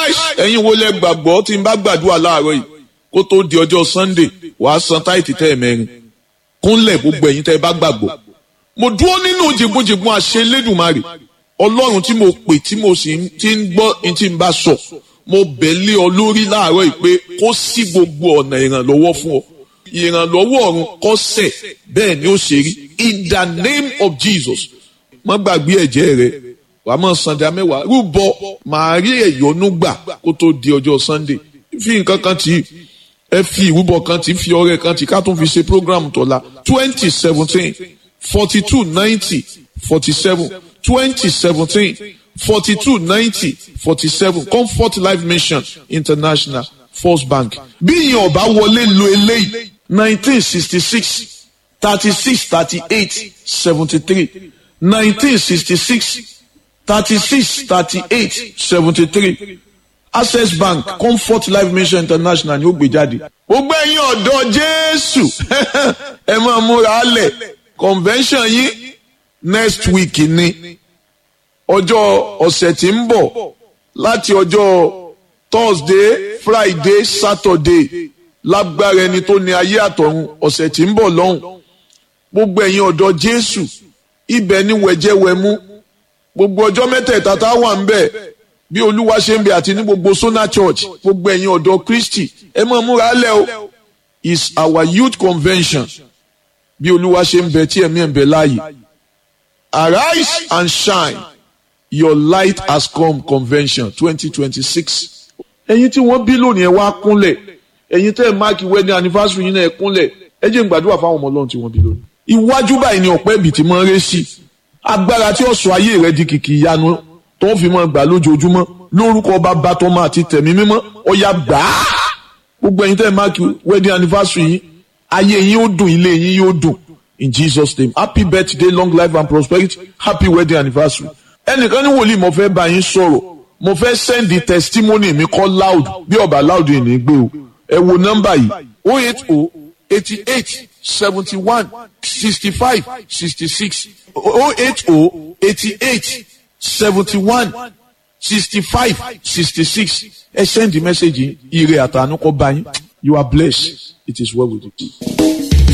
ẹ̀yin wo lẹ gbàgbọ́ tí n bá gbàdúrà láàárọ̀ yìí kó tó di ọjọ́ sunday wàá san táìtì tẹ́ ẹ̀ mẹ́rin kúnlẹ̀ gbogbo ẹ̀yin tẹ́ ẹ bá gbàgbọ́ mo dúró nínú jìgbọ́njìgbọ́n àṣẹ lẹ́dùnmarè ọlọ́run tí mo pè tí mo sì ti ń gbọ́ ní tí n bá sọ mo bẹ̀ lé ọ lórí láàárọ̀ yìí pé kó sí gbogbo ọ̀nà ìrànlọ́wọ́ fún ọ ìrànlọ́wọ́ ọ̀run kọ́sẹ̀ bẹ́ẹ̀ ni ó ṣe rí in the name of jesus má gbàgbé ẹ̀jẹ̀ rẹ wàá mọ̀ sàndà mẹ́wàá rúbọ màá rí ẹ̀yọ́nú gbà kó tó di ọjọ́ sunday fi nǹkan kan tì í ẹ fi ìrúbọ kan tì í fi ọrẹ kan tì í ká tún fi ṣe program tọ́la twenty seventeen forty two ninety forty seven twenty seventeen forty two ninety forty seven comfort life mission international first bank bí ìyẹn ọba wọlé lo eléyìí nineteen sixty six thirty six thirty eight seventy three nineteen sixty six thirty six thirty eight seventy three access bank comfort life mission international ni ó gbé jáde. gbogbo ẹ̀yin ọ̀dọ́ jésù ẹ máa múra lẹ̀ convention yín next week ni ọjọ́ ọ̀sẹ̀ tí ń bọ̀ láti ọjọ́ thursday friday saturday lágbára ẹni tó ní ayé àtọ̀run ọ̀sẹ̀ tí ń bọ̀ lọ́hùn gbogbo ẹ̀yin ọ̀dọ́ jésù ibẹ̀ ni wẹ̀jẹ̀wẹ̀mú gbogbo ọjọ́ mẹ́tẹ̀ẹ̀ta tá a wà ń bẹ̀ bí olúwa ṣe ń bẹ àti ní gbogbo sona church gbogbo ẹ̀yin ọ̀dọ́ kristi ẹ máa múra lẹ̀ o is our youth convention bí olúwa ṣe ń bẹ tí ẹ̀mí ẹ̀ ń bẹ láàyè arise and shine your light has come convention twenty twenty six ẹ̀yin tí wọ́n bí lónìí ẹ wá kúnlẹ̀ ẹ̀yin tẹ́ ẹ máàkì wedding anniversary yín náà ẹ kúnlẹ̀ ẹ jẹ́ n gbàdúrà fáwọn ọmọ ọlọ́run tí wọ́n bí lónìí. iwájú báyìí ni ọ̀pẹ́ ibì tí máa ń ré sí agbára tí ó sọ ayé rẹ di kìkì ìyanu tó ń fi máa gbà lójoojúmọ́ lórúkọ bàbá tọmọ àti tẹ̀mí mímọ́ ọ̀yà gbàá gbogbo ẹ̀yin tẹ́ ẹ máàkì wedding anniversary yín ayé yín ó dùn ilé yín yóò dùn in Jesus name happy birthday long life and prosperity happy wedding anniversary ẹnìkan ní wòlíì mo fẹ́ bá yín sọ̀rọ̀ mo fẹ́ send the testimony mi kọ́ loud bí ọba loud yìí ní gbé o ẹ wo nọ́mbà yìí o eight o eighty eight seventy one sixty five sixty six o eight o eighty eight seventy one sixty five sixty six ẹ send the message yìí ire àtànú kọ́ bá yín you are blessed it is well with you.